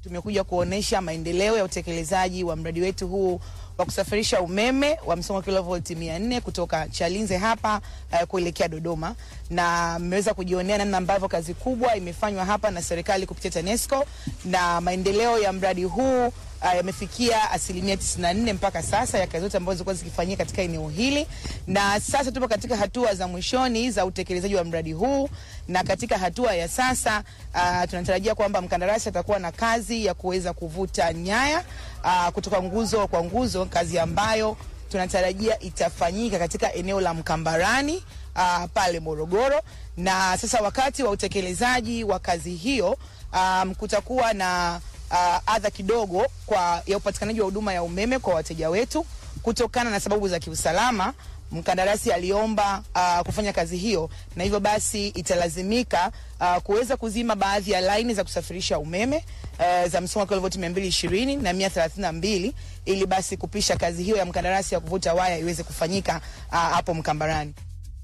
tumekuja kuonesha maendeleo ya utekelezaji wa mradi wetu huu wa kusafirisha umeme wa msongo wa kilovolti 400 kutoka Chalinze hapa uh, kuelekea Dodoma, na mmeweza kujionea namna ambavyo kazi kubwa imefanywa hapa na serikali kupitia TANESCO na maendeleo ya mradi huu uh, yamefikia asilimia 94 mpaka sasa ya kazi zote ambazo zilikuwa zikifanyika katika eneo hili, na sasa tupo katika hatua za mwishoni za utekelezaji wa mradi huu, na katika hatua ya sasa uh, tunatarajia kwamba mkandarasi atakuwa na kazi ya kuweza kuvuta nyaya uh, kutoka nguzo kwa nguzo, kazi ambayo tunatarajia itafanyika katika eneo la Mkambarani uh, pale Morogoro. Na sasa wakati wa utekelezaji wa kazi hiyo um, kutakuwa na uh, adha kidogo kwa ya upatikanaji wa huduma ya umeme kwa wateja wetu kutokana na sababu za kiusalama. Mkandarasi aliomba uh, kufanya kazi hiyo na hivyo basi italazimika uh, kuweza kuzima baadhi ya laini za kusafirisha umeme uh, za msongo wa kilovolti 220 na 132 ili basi kupisha kazi hiyo ya mkandarasi ya kuvuta waya iweze kufanyika uh, hapo Mkambarani.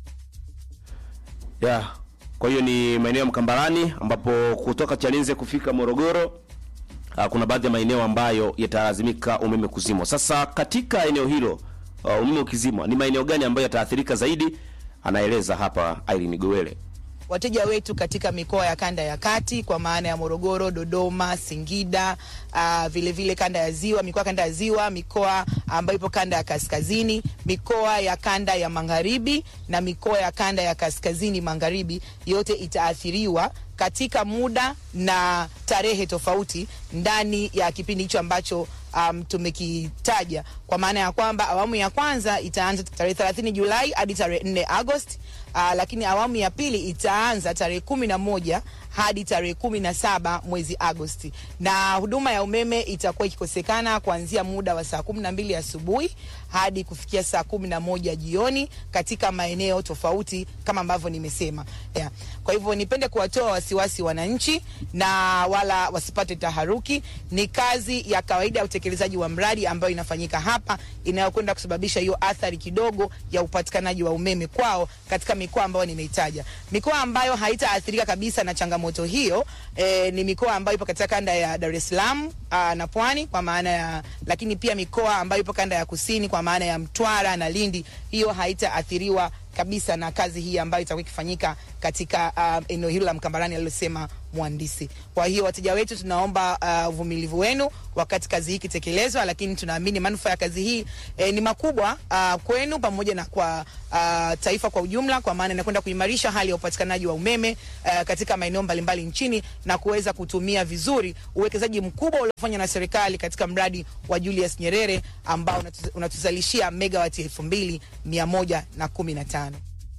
Yeah. Kwa hiyo ni maeneo ya Mkambarani ambapo kutoka Chalinze kufika Morogoro uh, kuna baadhi ya maeneo ambayo yatalazimika umeme kuzimwa. Sasa katika eneo hilo uh, umeme ukizimwa, ni maeneo gani ambayo yataathirika zaidi? Anaeleza hapa Irene Gowele. wateja wetu katika mikoa ya kanda ya kati kwa maana ya Morogoro, Dodoma, Singida, uh, vile vile kanda ya ziwa, mikoa kanda ya ziwa, mikoa ambayo ipo kanda ya kaskazini, mikoa ya kanda ya magharibi na mikoa ya kanda ya kaskazini magharibi, yote itaathiriwa katika muda na tarehe tofauti ndani ya kipindi hicho ambacho um, tumekitaja kwa maana ya kwamba awamu ya kwanza itaanza tarehe 30 Julai hadi tarehe 4 Agosti. Uh, lakini awamu ya pili itaanza tarehe kumi na moja hadi tarehe kumi na saba mwezi Agosti, na huduma ya umeme itakuwa ikikosekana kuanzia muda wa saa kumi na mbili asubuhi hadi kufikia saa kumi na moja jioni katika maeneo tofauti kama ambavyo nimesema yeah. Kwa hivyo nipende kuwatoa wasiwasi wananchi na wala wasipate taharuki. Ni kazi ya kawaida ya utekelezaji wa mradi ambayo inafanyika hapa inayokwenda kusababisha hiyo athari kidogo ya upatikanaji wa umeme kwao katika mikoa ambayo nimeitaja. Mikoa ambayo haitaathirika kabisa na changamoto hiyo eh, ni mikoa ambayo ipo katika kanda ya Dar es Salaam aa, na Pwani kwa maana ya, lakini pia mikoa ambayo ipo kanda ya kusini kwa maana ya Mtwara na Lindi, hiyo haitaathiriwa kabisa na kazi hii ambayo itakuwa ikifanyika katika uh, eneo hilo la Mkambarani alilosema mhandisi. Kwa hiyo wateja wetu, tunaomba uh, uvumilivu wenu wakati kazi hii ikitekelezwa, lakini tunaamini manufaa ya kazi hii eh, ni makubwa uh, kwenu pamoja na kwa uh, taifa kwa ujumla, kwa maana inakwenda kuimarisha hali ya upatikanaji wa umeme uh, katika maeneo mbalimbali nchini na kuweza kutumia vizuri uwekezaji mkubwa uliofanywa na serikali katika mradi wa Julius Nyerere ambao unatu- unatuzalishia megawati elfu mbili mia moja na kumi na tano.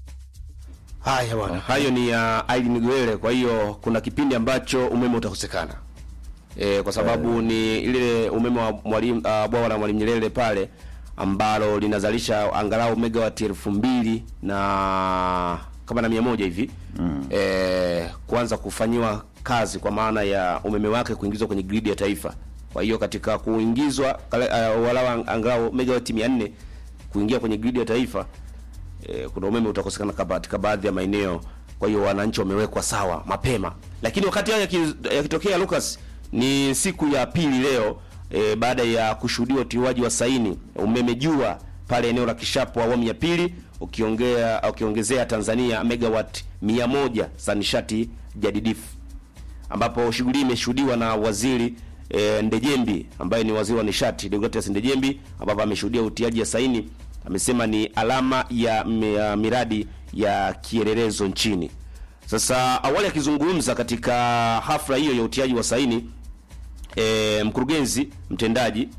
Haya bwana, hayo ni ya uh, Irene Gowele. Kwa hiyo kuna kipindi ambacho umeme utakosekana e, kwa sababu ni ile umeme wa mwalimu uh, bwawa la Mwalimu Nyerere pale ambalo linazalisha angalau megawati elfu mbili na kama na mia moja hivi mm. e, kuanza kufanyiwa kazi kwa maana ya umeme wake kuingizwa kwenye gridi ya taifa. Kwa hiyo katika kuingizwa kale- uh, walau angalau megawati 400 kuingia kwenye gridi ya taifa e, kuna umeme utakosekana kaba- katika baadhi ya maeneo. Kwa hiyo wananchi wamewekwa sawa mapema, lakini wakati haya yaki- yakitokea, Lucas, ni siku ya pili leo e, baada ya kushuhudiwa utiwaji wa saini umeme jua pale eneo la Kishapu awamu ya pili, ukiongea ukiongezea Tanzania megawatt 100 za nishati jadidifu ambapo shughuli hii imeshuhudiwa na waziri e, Ndejembi ambaye ni waziri wa nishati Deogratias Ndejembi, ambapo ameshuhudia utiaji ya saini. Amesema ni alama ya, mi- ya miradi ya kielelezo nchini. Sasa awali akizungumza katika hafla hiyo ya utiaji wa saini e, mkurugenzi mtendaji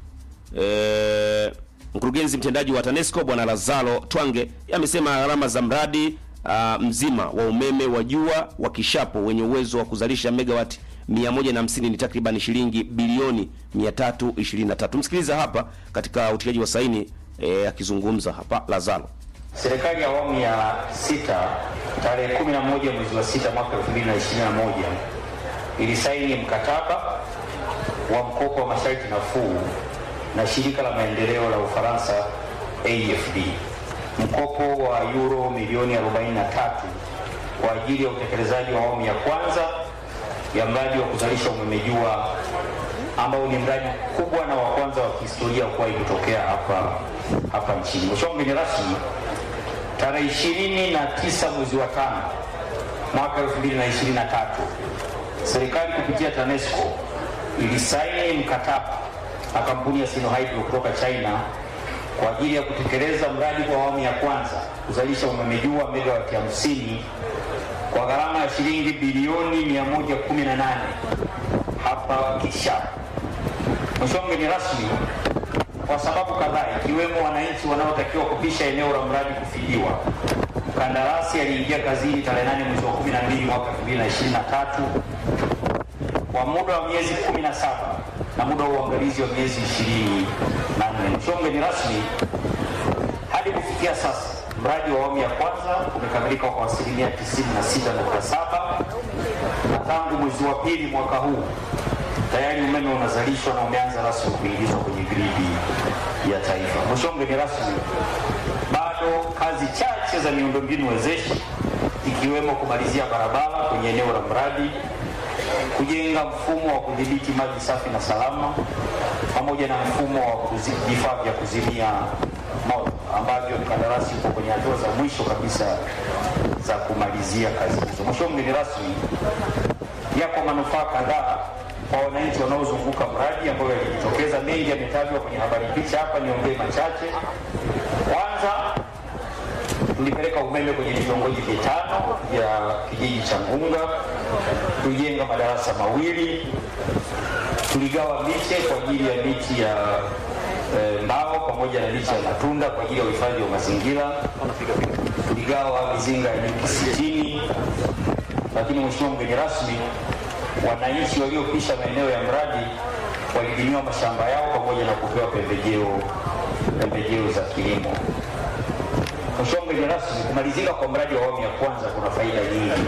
e, mkurugenzi mtendaji wa TANESCO bwana Lazaro Twange yeye amesema gharama za mradi uh, mzima wa umeme wa jua wa Kishapu wenye uwezo wa kuzalisha megawati 150 ni takriban shilingi bilioni 323. Msikiliza hapa katika utiaji wa saini e, akizungumza hapa Lazaro. Serikali ya awamu ya sita tarehe 11 mwezi wa sita mwaka 2021 ilisaini mkataba wa mkopo wa masharti nafuu na shirika la maendeleo la Ufaransa AFD, mkopo wa euro milioni 43 kwa ajili ya utekelezaji wa awamu ya kwanza ya mradi wa kuzalisha umeme jua ambao ni mradi mkubwa na wa kwanza wa kihistoria kuwahi kutokea hapa hapa nchini. Mheshimiwa mgeni rasmi, tarehe ishirini na tisa mwezi wa tano mwaka 2023 serikali kupitia TANESCO ilisaini mkataba na kampuni ya Sinohydro kutoka China kwa ajili ya kutekeleza mradi kwa awamu ya kwanza kuzalisha umeme juu wa megawati 50 kwa gharama ya shilingi bilioni 118 hapa Kisha. Mheshimiwa mgeni rasmi, kwa sababu kadhaa ikiwemo wananchi wanaotakiwa kupisha eneo la mradi kufidiwa, mkandarasi aliingia kazini tarehe 8 mwezi wa 12 mwaka 2023 kwa muda wa miezi 17 na muda wa uangalizi wa miezi 24. Mheshimiwa mgeni rasmi, hadi kufikia sasa mradi wa awamu ya kwanza umekamilika kwa asilimia 96.7 na tangu mwezi wa pili mwaka huu tayari umeme unazalishwa na umeanza rasmi kuingizwa kwenye gridi ya taifa. Mheshimiwa mgeni rasmi, bado kazi chache za miundombinu wezeshi ikiwemo kumalizia barabara kwenye eneo la mradi, kujenga mfumo wa kudhibiti maji safi na salama, pamoja na mfumo wa kuzi- vifaa vya kuzimia moto ambavyo mkandarasi uko kwenye hatua za mwisho kabisa za kumalizia kazi hizo. Mheshimiwa mgeni rasmi, yako manufaa kadhaa kwa wananchi wanaozunguka mradi ambayo yalijitokeza. Mengi yametajwa kwenye habari picha hapa, niongee machache. Kwanza, tulipeleka umeme kwenye vitongoji vitano vya kijiji cha Ngunga, tulijenga madarasa mawili, tuligawa miche kwa ajili ya miti ya eh, mbao pamoja na miche ya matunda kwa ajili ya uhifadhi wa mazingira, tuligawa mizinga ya nyuki sitini lakini mheshimiwa mgeni rasmi, wananchi waliopisha maeneo ya mradi walilimiwa mashamba yao pamoja na kupewa pembejeo pembejeo za kilimo. Mheshimiwa mgeni rasmi, kumalizika kwa mradi wa awamu ya kwanza kuna faida nyingi,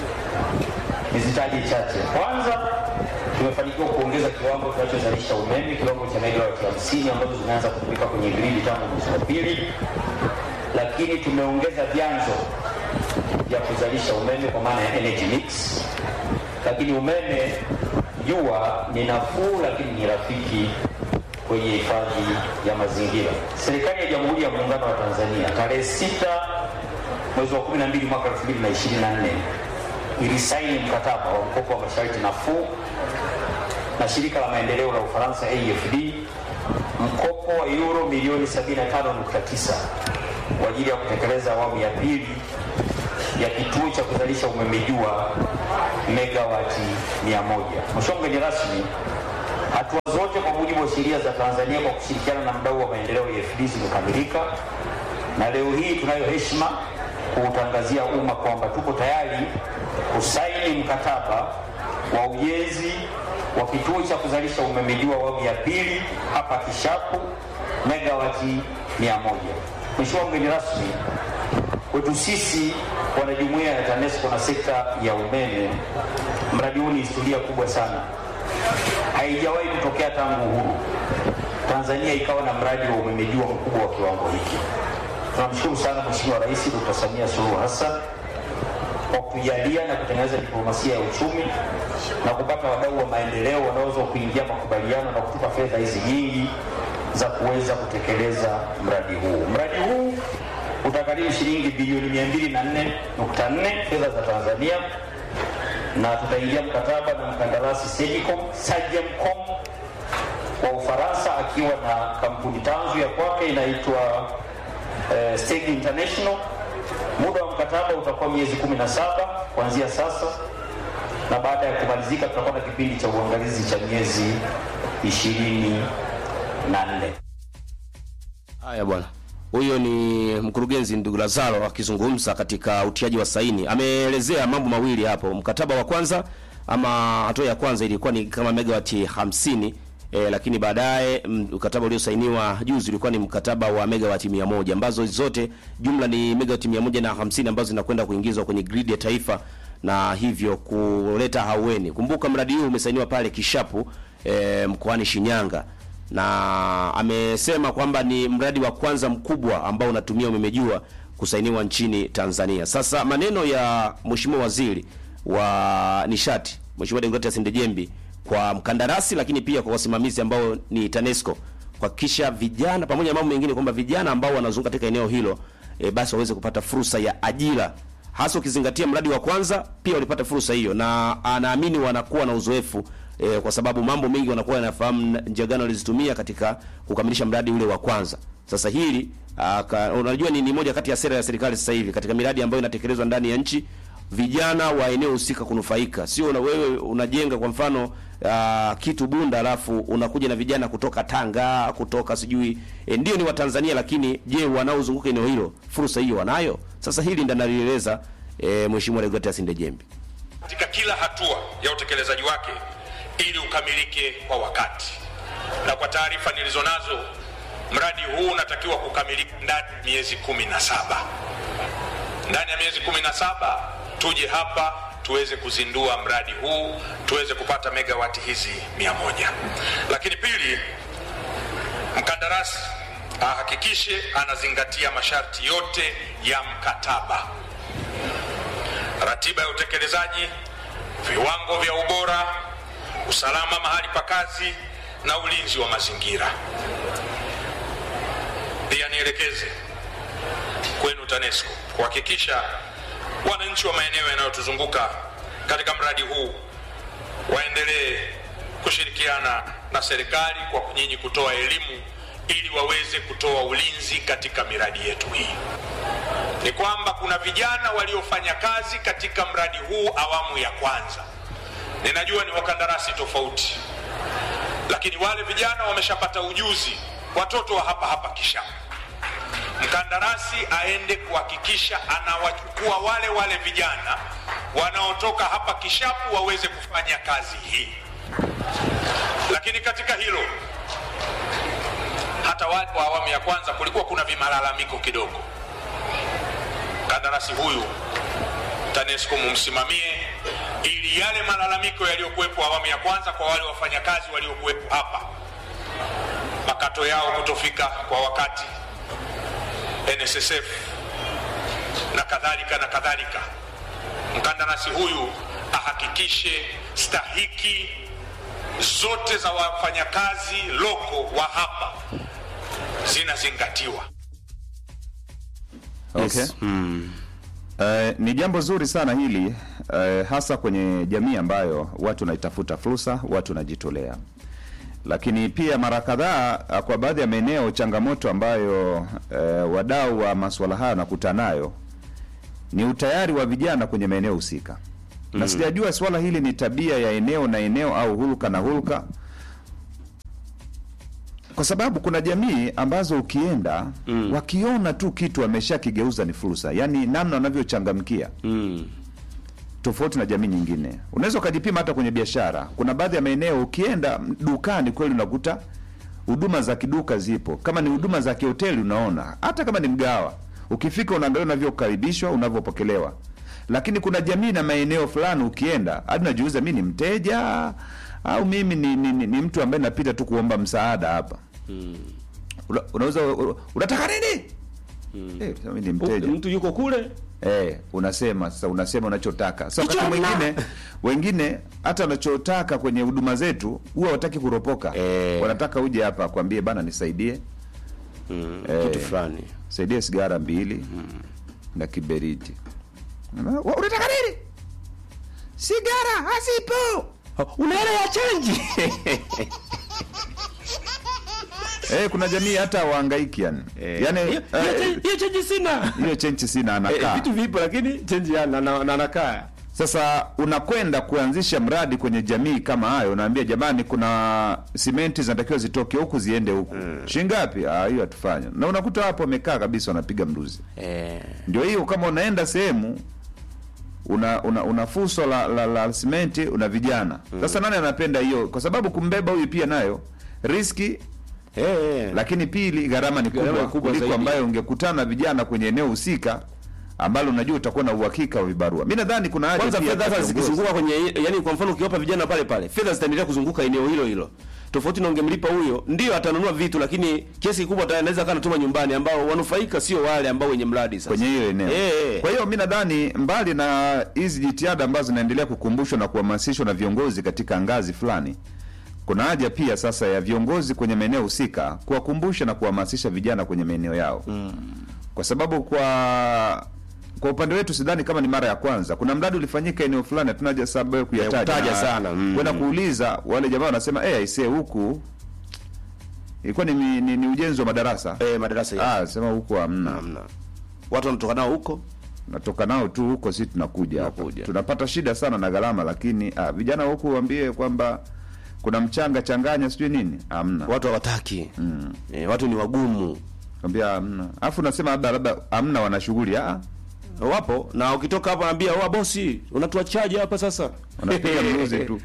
nizitaje chache. Kwanza, tumefanikiwa kuongeza kiwango kinachozalisha umeme kiwango cha megawati 50 ambazo zimeanza kutumika kwenye gridi tangu mwezi wa pili, lakini tumeongeza vyanzo ya kuzalisha umeme kwa maana ya energy mix. Lakini umeme jua ni nafuu, lakini ni rafiki kwenye hifadhi ya mazingira. Serikali ya Jamhuri ya Muungano wa Tanzania tarehe 6 mwezi wa 12 mwaka 2024 ilisaini mkataba wa mkopo wa masharti nafuu na shirika la maendeleo la Ufaransa AFD mkopo wa euro milioni 75.9 kwa ajili ya kutekeleza awamu ya pili ya kituo cha kuzalisha umeme jua megawati 100. Mheshimiwa mgeni rasmi, hatua zote kwa mujibu wa sheria za Tanzania kwa kushirikiana na mdau wa maendeleo AFD zimekamilika, na leo hii tunayo heshima kuutangazia umma kwamba tuko tayari kusaini mkataba wa ujenzi wa kituo cha kuzalisha umeme jua awamu ya pili hapa Kishapu megawati 100. Mheshimiwa mgeni rasmi, kwetu sisi wanajumuiya ya TANESCO na sekta ya umeme, mradi huu ni historia kubwa sana. Haijawahi kutokea tangu uhuru Tanzania ikawa na mradi wa umeme jua mkubwa wa kiwango hiki. Tunamshukuru sana Mheshimiwa Rais Dr. Samia Suluhu Hassan kwa kujalia na kutengeneza diplomasia ya uchumi na kupata wadau wa maendeleo wanaweza kuingia makubaliano na kutupa fedha hizi nyingi za kuweza kutekeleza mradi huu. Mradi huu utagharimu shilingi bilioni 204.4 fedha za Tanzania, na tutaingia mkataba na mkandarasi Sagicom Sagemcom wa Ufaransa akiwa na kampuni tanzu ya kwake inaitwa eh, Steg International. Muda wa mkataba utakuwa miezi 17 kuanzia sasa, na baada ya kumalizika tutakuwa na kipindi cha uangalizi cha miezi 24. Haya bwana, huyo ni mkurugenzi ndugu Lazaro akizungumza katika utiaji wa saini. Ameelezea mambo mawili hapo. Mkataba wa kwanza ama hatua ya kwanza ilikuwa ni kama megawati 50 e, lakini baadaye mm, mkataba uliosainiwa juzi ulikuwa ni mkataba wa megawati 100 ambazo zote jumla ni megawati 150 ambazo zinakwenda kuingizwa kwenye gridi ya taifa na hivyo kuleta haueni. Kumbuka mradi huu umesainiwa pale Kishapu e, mkoani Shinyanga na amesema kwamba ni mradi wa kwanza mkubwa ambao unatumia umeme jua kusainiwa nchini Tanzania. Sasa maneno ya Mheshimiwa Waziri wa Nishati Mheshimiwa Deogratias Ndejembi kwa mkandarasi, lakini pia kwa wasimamizi ambao ni TANESCO kuhakikisha vijana pamoja na mambo mengine kwamba vijana ambao wanazunguka katika eneo hilo e, basi waweze kupata fursa ya ajira, hasa ukizingatia mradi wa kwanza pia walipata fursa hiyo, na anaamini wanakuwa na uzoefu e, kwa sababu mambo mengi wanakuwa wanafahamu njia gani walizitumia katika kukamilisha mradi ule wa kwanza. Sasa hili aka, unajua ni, ni moja kati ya sera ya serikali sasa hivi katika miradi ambayo inatekelezwa ndani ya nchi, vijana wa eneo husika kunufaika, sio na wewe unajenga kwa mfano uh, kitu Bunda alafu unakuja na vijana kutoka Tanga kutoka sijui e, ndio ni Watanzania, lakini je, wanaozunguka eneo hilo fursa hiyo wanayo? Sasa hili ndio nalieleza e, Mheshimiwa Deogratias Ndejembi katika kila hatua ya utekelezaji wake ili ukamilike kwa wakati. Na kwa taarifa nilizonazo, mradi huu unatakiwa kukamilika ndani ya miezi kumi na saba. Ndani ya miezi kumi na saba tuje hapa tuweze kuzindua mradi huu, tuweze kupata megawati hizi mia moja. Lakini pili, mkandarasi ahakikishe anazingatia masharti yote ya mkataba, ratiba ya utekelezaji, viwango vya ubora, usalama mahali pa kazi na ulinzi wa mazingira. Pia nielekeze kwenu TANESCO kuhakikisha wananchi wa maeneo yanayotuzunguka katika mradi huu waendelee kushirikiana na serikali kwa nyinyi kutoa elimu ili waweze kutoa ulinzi katika miradi yetu hii. Ni kwamba kuna vijana waliofanya kazi katika mradi huu awamu ya kwanza. Ninajua ni wakandarasi tofauti, lakini wale vijana wameshapata ujuzi, watoto wa hapa hapa Kishapu. Mkandarasi aende kuhakikisha anawachukua wale wale vijana wanaotoka hapa Kishapu waweze kufanya kazi hii. Lakini katika hilo, hata wale wa awamu ya kwanza kulikuwa kuna vimalalamiko kidogo. Mkandarasi huyu TANESCO mumsimamie ili yale malalamiko yaliyokuwepo awamu ya kwanza kwa wale wafanyakazi waliokuwepo hapa, makato yao kutofika kwa wakati, NSSF na kadhalika na kadhalika, mkandarasi huyu ahakikishe stahiki zote za wafanyakazi loko wa hapa zinazingatiwa. Okay. Eh, ni jambo zuri sana hili eh, hasa kwenye jamii ambayo watu wanaitafuta fursa, watu wanajitolea. Lakini pia mara kadhaa ah, kwa baadhi ya maeneo changamoto ambayo eh, wadau wa masuala haya wanakutana nayo ni utayari wa vijana kwenye maeneo husika. Na sijajua swala hili ni tabia ya eneo na eneo au hulka na hulka kwa sababu kuna jamii ambazo ukienda mm. wakiona tu kitu wameshakigeuza ni fursa, yaani namna wanavyochangamkia mm. tofauti na jamii nyingine. Unaweza ukajipima hata kwenye biashara. Kuna baadhi ya maeneo ukienda dukani kweli unakuta huduma za kiduka zipo, kama ni huduma za kihoteli unaona, hata kama ni mgawa, ukifika unaangalia unavyokaribishwa, unavyopokelewa. Lakini kuna jamii na maeneo fulani ukienda hadi unajiuliza, mi ni mteja au mimi ni, ni, ni, ni mtu ambaye napita tu kuomba msaada hapa Una- unauza unataka nini? Eh, sema mimi ni mteja. mtu yuko kule Eh, unasema sasa, unasema unachotaka. Sasa wakati Kichwa mwingine wengine hata wanachotaka kwenye huduma zetu huwa wataki kuropoka. Eh. Wanataka uje hapa akwambie bana, nisaidie Eh. kitu fulani saidie sigara mbili na kiberiti. Wa- Unataka nini? Sigara hasipo. una hela ya chenji Eh, kuna jamii hata wahangaiki yani. Yaani Hiyo- hiyo eh, chenji- hiyo chenji sina hiyo chenchi sina Eh, anakaa. vitu vipo lakini chenji yana na na- nakaa Sasa unakwenda kuanzisha mradi kwenye jamii kama hayo, unaambia jamani, kuna simenti zinatakiwa zitoke huku ziende huku mm. shilingi ngapi? Ah, hiyo hatufanya. Na unakuta hapo wamekaa kabisa, wanapiga mruzi. eh Ndio hiyo, kama unaenda sehemu una una, una fuso la, la, la simenti una vijana sasa. Nani anapenda hiyo? Kwa sababu kumbeba huyu pia nayo riski eh lakini pili gharama ni Gharama kubwa, ni kubwa kuliko zaidi. ambayo ungekutana na vijana kwenye eneo husika ambalo unajua utakuwa na uhakika wa vibarua. Mimi nadhani kuna haja kwanza pia fedha hata hata viongozi- zikizunguka kwenye yani kwa mfano ukiwapa vijana pale pale fedha zitaendelea kuzunguka eneo hilo hilo tofauti na ungemlipa huyo ndio atanunua vitu lakini kiasi kikubwa ata- anaweza kana tuma nyumbani ambao wanufaika sio wale ambao wenye mradi sasa kwenye hiyo eneo. Eh, eh. Kwa hiyo mi nadhani mbali na hizi jitihada ambazo zinaendelea kukumbushwa na kuhamasishwa na viongozi katika ngazi fulani, kuna haja pia sasa ya viongozi kwenye maeneo husika kuwakumbusha na kuhamasisha vijana kwenye maeneo yao mm. kwa sababu kwa kwa upande wetu sidhani kama ni mara ya kwanza. Kuna mradi ulifanyika eneo fulani, hatuna haja sababu ya kuyataja kutaja Na sana, mm. kwenda kuuliza wale jamaa wanasema eh, aisee huku ilikuwa ni, ni, ni, ni ujenzi wa madarasa eh, madarasa ya ah, sema huku hamna hamna watu wanatoka nao huko natoka nao tu huko, si tunakuja hapa Tunakuja. tunapata shida sana na gharama, lakini ah, vijana huku waambie kwamba kuna mchanga changanya sijui nini, hamna watu hawataki mm. eh, watu ni wagumu kwambia hamna, alafu unasema labda labda hamna, wana shughuli ah, wapo na ukitoka hapo anaambia wa bosi unatuachaje hapa sasa wanapiga mluzi tu,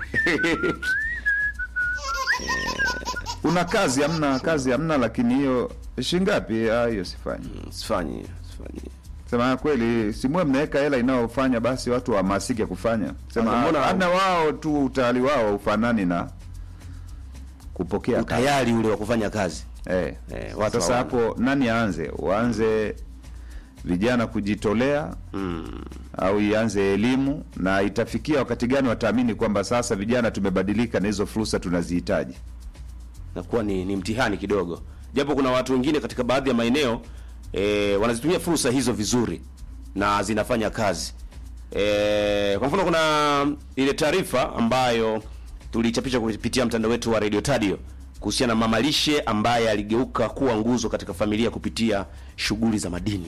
una kazi hamna, kazi hamna, lakini hiyo shingapi? Ah, hiyo sifanyi. sifanyi sifanyi Sema kweli, simwe mnaweka hela inayofanya basi watu wahamasike kufanya. Sema Sasa mbona- ah, hana wao tu utayari wao ufanani na kupokea kazi. utayari ule wa kufanya kazi Eh. Eh, watu Sasa hawana. hapo nani aanze? Waanze vijana kujitolea mm. au ianze elimu, na itafikia wakati gani wataamini kwamba sasa vijana tumebadilika na hizo fursa tunazihitaji? nakuwa ni, ni mtihani kidogo japo kuna watu wengine katika baadhi ya maeneo e, wanazitumia fursa hizo vizuri na zinafanya kazi e, kwa mfano kuna ile taarifa ambayo tulichapisha kupitia mtandao wetu wa Radio Tadio kuhusiana na mama lishe ambaye aligeuka kuwa nguzo katika familia kupitia shughuli za madini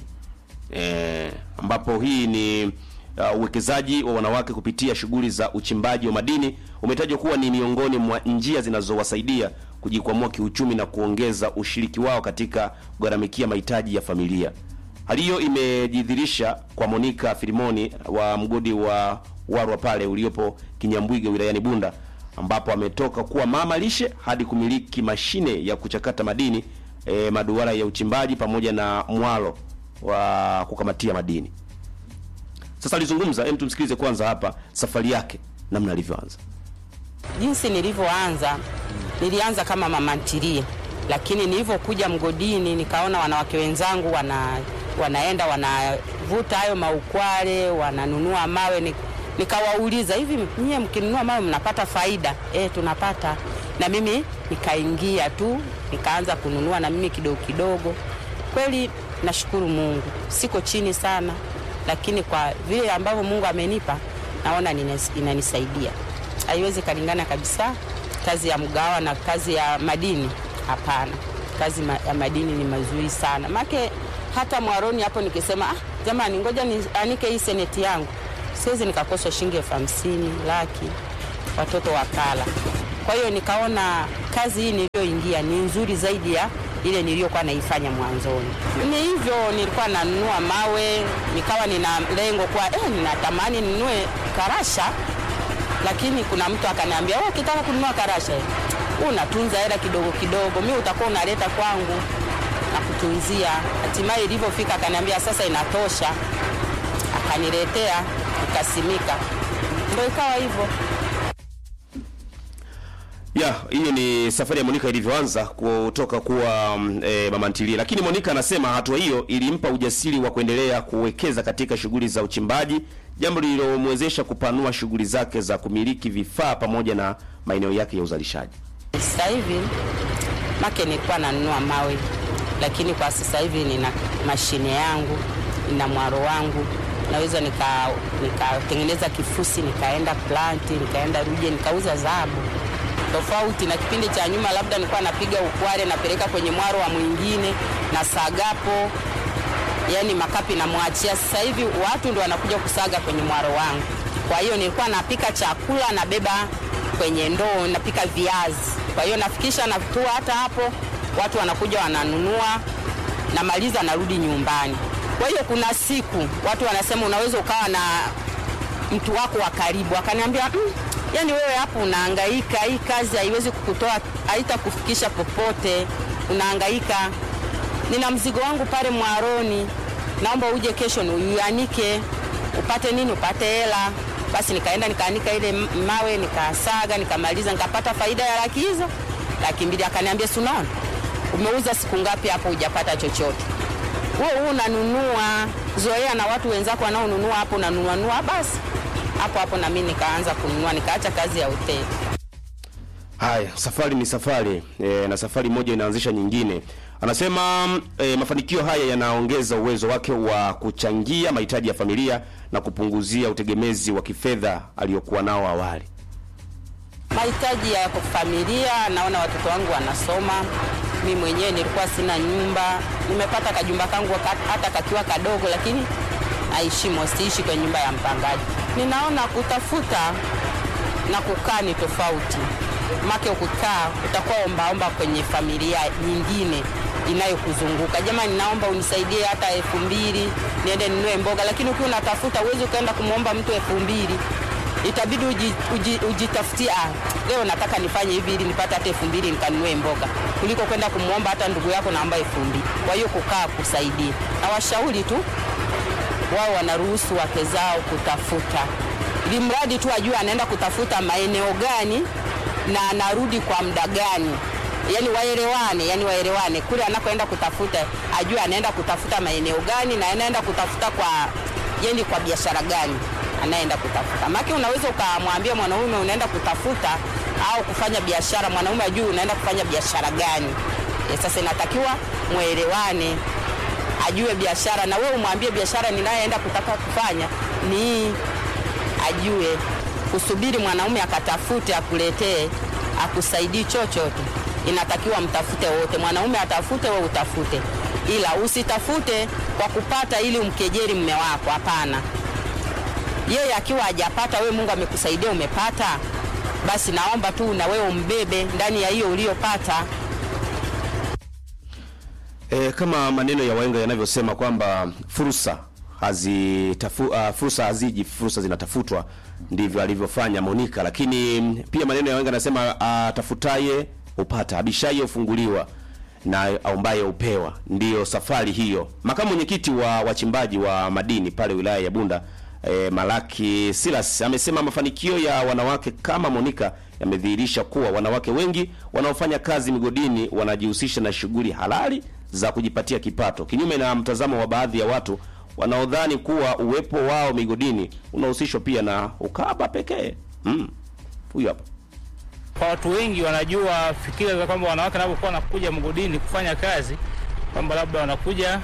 e, ambapo hii ni uh, uwekezaji wa wanawake kupitia shughuli za uchimbaji wa madini umetajwa kuwa ni miongoni mwa njia zinazowasaidia kujikwamua kiuchumi na kuongeza ushiriki wao katika kugharamikia mahitaji ya familia. Hali hiyo imejidhihirisha kwa Monica Filimoni wa mgodi wa Warwa pale uliopo Kinyambwige wilayani Bunda ambapo ametoka kuwa mama lishe hadi kumiliki mashine ya kuchakata madini e, maduara ya uchimbaji pamoja na mwalo wa kukamatia madini. Sasa alizungumza, hem, tumsikilize kwanza hapa safari yake namna alivyoanza. Jinsi nilivyoanza, nilianza kama mama ntilie, lakini nilivyokuja mgodini nikaona wanawake wenzangu wana, wanaenda wanavuta hayo maukwale, wananunua mawe ni, nikawauliza hivi, nyie mkinunua mawe mnapata faida? E, tunapata. Na mimi nikaingia tu nikaanza kununua na mimi kidogo kidogo. Kweli nashukuru Mungu, siko chini sana, lakini kwa vile ambavyo Mungu amenipa naona nines- inanisaidia haiwezi kalingana kabisa kazi ya mgawa na kazi ya madini hapana kazi ma, ya madini ni mazuri sana make hata mwaroni hapo nikisema ah, jamani ngoja nianike hii seneti yangu siwezi nikakosa shilingi elfu hamsini laki watoto wakala kwa hiyo nikaona kazi hii niliyoingia ni nzuri zaidi ya ile niliyokuwa naifanya mwanzoni. Ni hivyo, nilikuwa nanunua mawe, nikawa nina lengo kwa eh, ninatamani ninunue karasha lakini kuna mtu akaniambia wewe ukitaka kununua karasha unatunza hela kidogo kidogo, mi utakuwa unaleta kwangu na kutunzia. Hatimaye ilivyofika akaniambia sasa inatosha, akaniletea ikasimika, ndo ikawa hivyo. ya hiyo ni safari ya Monica ilivyoanza kutoka kuwa mm, e, mama ntilie, lakini Monica anasema hatua hiyo ilimpa ujasiri wa kuendelea kuwekeza katika shughuli za uchimbaji, jambo lililomwezesha kupanua shughuli zake za kumiliki vifaa pamoja na maeneo yake ya uzalishaji. Sasa hivi make nilikuwa nanunua mawe, lakini kwa sasa hivi nina mashine yangu, nina mwaro wangu, naweza nika nikatengeneza kifusi, nikaenda planti, nikaenda Ruje, nikauza dhahabu tofauti na kipindi cha nyuma, labda nilikuwa napiga ukware napeleka kwenye mwaro wa mwingine na sagapo, yani makapi namwachia. Sasa hivi watu ndio wanakuja kusaga kwenye mwaro wangu. Kwa hiyo nilikuwa napika chakula nabeba kwenye ndoo, napika viazi. Kwa hiyo nafikisha natua hata hapo, watu wanakuja wananunua, namaliza narudi nyumbani. Kwa hiyo kuna siku watu wanasema unaweza ukawa na mtu wako wa karibu akaniambia mm, yani wewe hapo unahangaika, hii kazi haiwezi kukutoa, haitakufikisha popote, unahangaika. Nina mzigo wangu pale mwaroni, naomba uje kesho ni uianike upate nini, upate hela. Basi nikaenda nikaanika ile m- mawe nikasaga, nikamaliza, nikapata faida ya laki hizo laki mbili. Akaniambia si unaona umeuza siku ngapi hapo hujapata chochote wewe huu unanunua zoea na watu wenzako wanaonunua hapo unanunua nunua, basi hapo hapo na mimi nikaanza kununua, nikaacha kazi ya hoteli. Haya, safari ni safari e, na safari moja inaanzisha nyingine. Anasema e, mafanikio haya yanaongeza uwezo wake wa kuchangia mahitaji ya familia na kupunguzia utegemezi wa kifedha aliyokuwa nao awali. mahitaji ya familia. Naona watoto wangu wanasoma, mi mwenyewe nilikuwa sina nyumba, nimepata kajumba kangu ka- hata kakiwa kadogo, lakini naishimo, siishi kwenye nyumba ya mpangaji. Ninaona kutafuta na kukaa ni tofauti, make ukikaa utakuwa ombaomba kwenye familia nyingine inayokuzunguka jamani, naomba unisaidie hata elfu mbili niende ninunue mboga, lakini ukiwa unatafuta uwezi ukaenda kumwomba mtu elfu mbili itabidi uji, uji, ujitafutie ah, leo nataka nifanye hivi ili nipate hata elfu mbili nikanunue mboga kuliko kwenda kumwomba hata ndugu yako naomba elfu mbili. Kwa hiyo kukaa kusaidia, na washauri tu wao wanaruhusu wake zao kutafuta, ili mradi tu ajue anaenda kutafuta maeneo gani na anarudi kwa muda gani, yani waelewane, yani waelewane kule anakoenda kutafuta, ajue anaenda kutafuta maeneo gani na anaenda kutafuta kwa yani kwa biashara gani anaenda kutafuta. Maana unaweza ukamwambia mwanaume unaenda kutafuta au kufanya biashara, mwanaume ajue unaenda kufanya biashara gani. E, sasa inatakiwa mwelewane ajue biashara na wewe umwambie biashara ninayoenda kutaka kufanya ni hii, ajue kusubiri mwanaume akatafute akuletee akusaidii chochote. Inatakiwa mtafute wote, mwanaume atafute, wewe utafute, ila usitafute kwa kupata ili umkejeri mme wako. Hapana, yeye akiwa hajapata, wewe Mungu amekusaidia umepata, basi naomba tu na wewe umbebe ndani ya hiyo uliyopata. E, kama maneno ya wahenga yanavyosema kwamba fursa hazitafu, uh, fursa haziji, fursa zinatafutwa, ndivyo alivyofanya Monica. Lakini mm, pia maneno ya wahenga yanasema atafutaye upata, abishaye ufunguliwa na aombaye upewa. Ndiyo safari hiyo. Makamu mwenyekiti wa wachimbaji wa madini pale wilaya ya Bunda e, Malaki Silas amesema mafanikio ya wanawake kama Monica yamedhihirisha kuwa wanawake wengi wanaofanya kazi migodini wanajihusisha na shughuli halali za kujipatia kipato, kinyume na mtazamo wa baadhi ya watu wanaodhani kuwa uwepo wao migodini unahusishwa pia na ukaba pekee. Mm. Huyu hapa. kwa watu wengi wanajua fikira za kwamba wanawake wanapokuwa wanakuja mgodini kufanya kazi kwamba labda wanakuja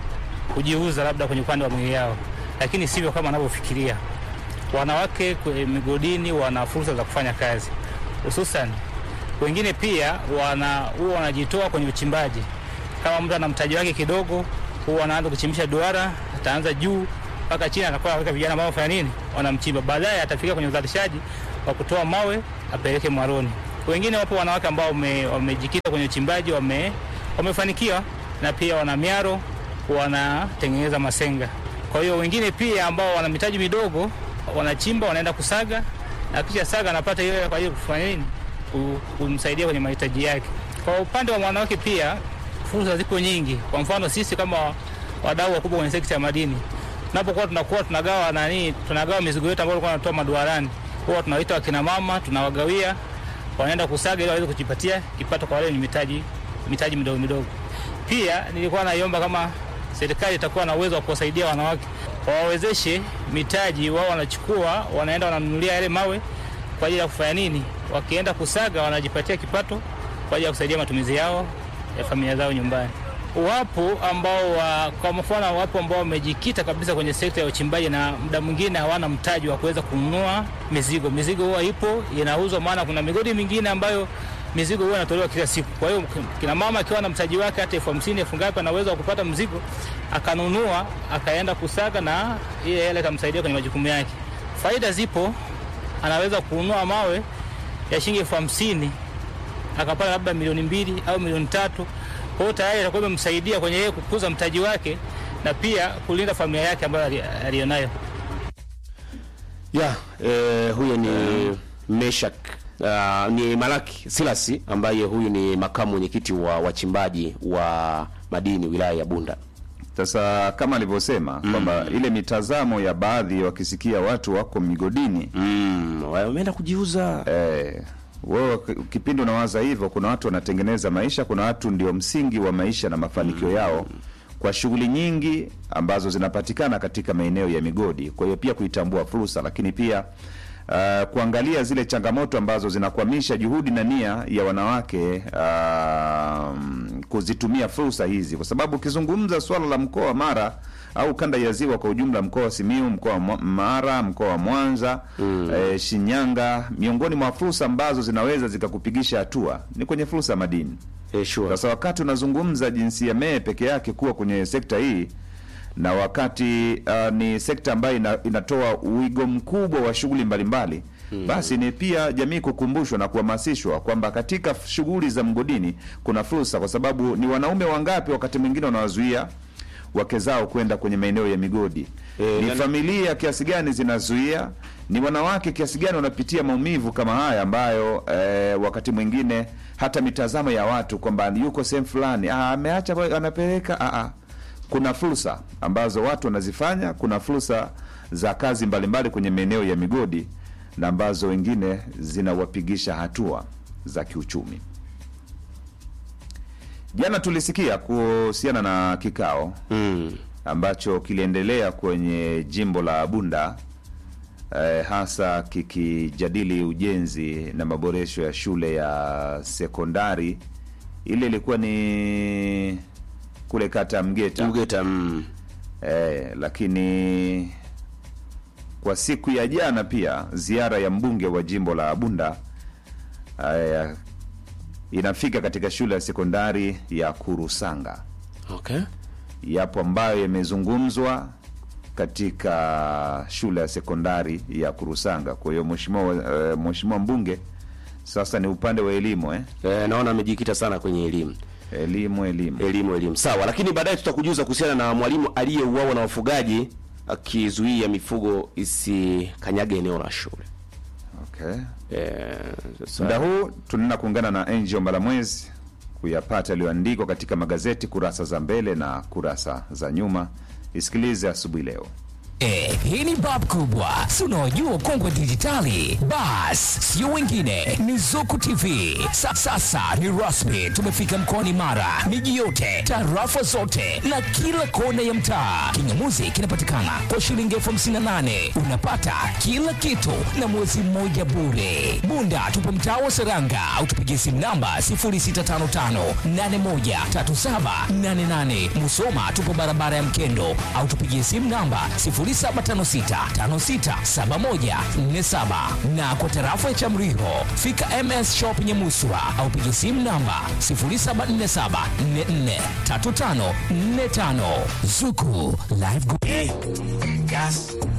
kujiuza labda kwenye upande wa mwili yao, lakini sivyo kama wanavyofikiria. Wanawake kwenye migodini wana fursa za kufanya kazi, hususan wengine pia wana huwa wanajitoa kwenye uchimbaji. Kama mtu ana mtaji wake kidogo, huwa anaanza kuchimbisha duara, ataanza juu mpaka chini, anakuwa anaweka vijana ambao wanafanya nini, wanamchimba. Baadaye atafika kwenye uzalishaji wa kutoa mawe apeleke mwaroni. Wengine wapo wanawake ambao wame- wamejikita kwenye uchimbaji, wame, wamefanikiwa na pia wana miaro, wanatengeneza masenga. Kwa hiyo wengine pia ambao wana mitaji midogo wanachimba, wanaenda kusaga na kisha saga anapata ile kwa hiyo kufanya nini, Ku- kumsaidia kwenye mahitaji yake. Kwa upande wa mwanawake pia fursa ziko nyingi. Kwa mfano sisi kama wadau wakubwa kwenye sekta ya madini, tunapokuwa tunakuwa tunagawa nani, tunagawa mizigo yetu ambayo tulikuwa tunatoa maduarani, huwa tunawaita wakina mama, tunawagawia wanaenda kusaga ili waweze kujipatia kipato kwa wale wenye mitaji mitaji midogo midogo. Pia nilikuwa naiomba kama serikali itakuwa na uwezo wa kuwasaidia wanawake, wawawezeshe mitaji, wao wanachukua wanaenda wananunulia yale mawe kwa ajili ya kufanya nini, wakienda kusaga wanajipatia kipato kwa ajili ya kusaidia matumizi yao ya familia zao nyumbani. Wapo ambao wa, kwa mfano wapo ambao wamejikita kabisa kwenye sekta ya uchimbaji na muda mwingine hawana mtaji wa kuweza kununua mizigo. Mizigo huwa ipo inauzwa, maana kuna migodi mingine ambayo mizigo huwa inatolewa kila siku. Kwa hiyo kina mama akiwa na mtaji wake hata elfu hamsini elfu ngapi, ana uwezo wa kupata mzigo akanunua, akaenda kusaga na ile hela itamsaidia kwenye majukumu yake. Faida zipo, anaweza kununua mawe ya shilingi elfu hamsini akapata labda milioni mbili au milioni tatu. Kwa hiyo tayari itakuwa imemsaidia kwenye yeye kukuza mtaji wake na pia kulinda familia yake ambayo ali- aliyonayo. Ya, eh, huyo ni Meshak uh, ni Malaki Silasi ambaye huyu ni makamu mwenyekiti wa wachimbaji wa madini wilaya ya Bunda. Sasa kama alivyosema kwamba ile mitazamo ya baadhi wakisikia watu wako migodini Mm, wameenda kujiuza. eh, wewe ki- kipindi unawaza hivyo, kuna watu wanatengeneza maisha, kuna watu ndio msingi wa maisha na mafanikio yao kwa shughuli nyingi ambazo zinapatikana katika maeneo ya migodi. Kwa hiyo pia kuitambua fursa, lakini pia uh, kuangalia zile changamoto ambazo zinakwamisha juhudi na nia ya wanawake uh, kuzitumia fursa hizi, kwa sababu ukizungumza swala la mkoa wa Mara au kanda ya Ziwa kwa ujumla, mkoa wa Simiu, mkoa wa Mwa- Mara, mkoa wa Mwanza eh, Shinyanga, miongoni mwa fursa ambazo zinaweza zikakupigisha hatua ni kwenye fursa ya madini. Eh, sure. Sasa wakati unazungumza jinsia mee peke yake kuwa kwenye sekta hii na wakati uh, ni sekta ambayo ina, inatoa wigo mkubwa wa shughuli mbalimbali basi ni pia jamii kukumbushwa na kuhamasishwa kwamba katika f- shughuli za mgodini kuna fursa, kwa sababu ni wanaume wangapi wakati mwingine wanawazuia wake zao kwenda kwenye maeneo ya migodi Eh, ni na- familia kiasi gani zinazuia, ni wanawake kiasi gani wanapitia maumivu kama haya ambayo eh, wakati mwingine hata mitazamo ya watu kwamba yuko sehemu fulani ah, ameacha kwa- anapeleka ah, ah. Kuna fursa ambazo watu wanazifanya, kuna fursa za kazi mbalimbali kwenye maeneo ya migodi na ambazo wengine zinawapigisha hatua za kiuchumi. Jana tulisikia kuhusiana na kikao Mm. ambacho kiliendelea kwenye jimbo la Bunda eh, hasa kikijadili ujenzi na maboresho ya shule ya sekondari. Ile ilikuwa ni kule kata ya Mgeta Mgeta mm. eh, lakini kwa siku ya jana pia ziara ya mbunge wa jimbo la Bunda eh, inafika katika shule ya sekondari ya Kurusanga Okay. yapo ambayo yamezungumzwa katika shule ya sekondari ya Kurusanga. Kwa hiyo mheshimiwa uh, mheshimiwa mbunge sasa ni upande wa elimu eh? Eh, naona amejikita sana kwenye elimu. Elimu, elimu. elimu elimu sawa lakini baadaye tutakujuza kuhusiana na mwalimu aliyeuawa na wafugaji akizuia mifugo isikanyage eneo la shule Okay. eh, sasa- Muda huu tunaenda kuungana na Angel Mbalamwezi kuyapata yaliyoandikwa katika magazeti kurasa za mbele na kurasa za nyuma. Isikilize asubuhi leo. Eh, hii ni bab kubwa si unaojua kongwe dijitali bas sio wengine ni zuku tv Sa, sasa ni rasmi tumefika mkoani mara miji yote tarafa zote na kila kona ya mtaa kingamuzi kinapatikana kwa shilingi elfu hamsini na nane unapata kila kitu na mwezi mmoja bure bunda tupo mtaa wa seranga au tupigie simu namba 0655813788 musoma tupo barabara ya mkendo au tupigie simu namba 0756567147 na kwa tarafa ya Chamriho fika MS Shop Nyamuswa au piga simu namba 0747443545 Zuku Live Group. Gas,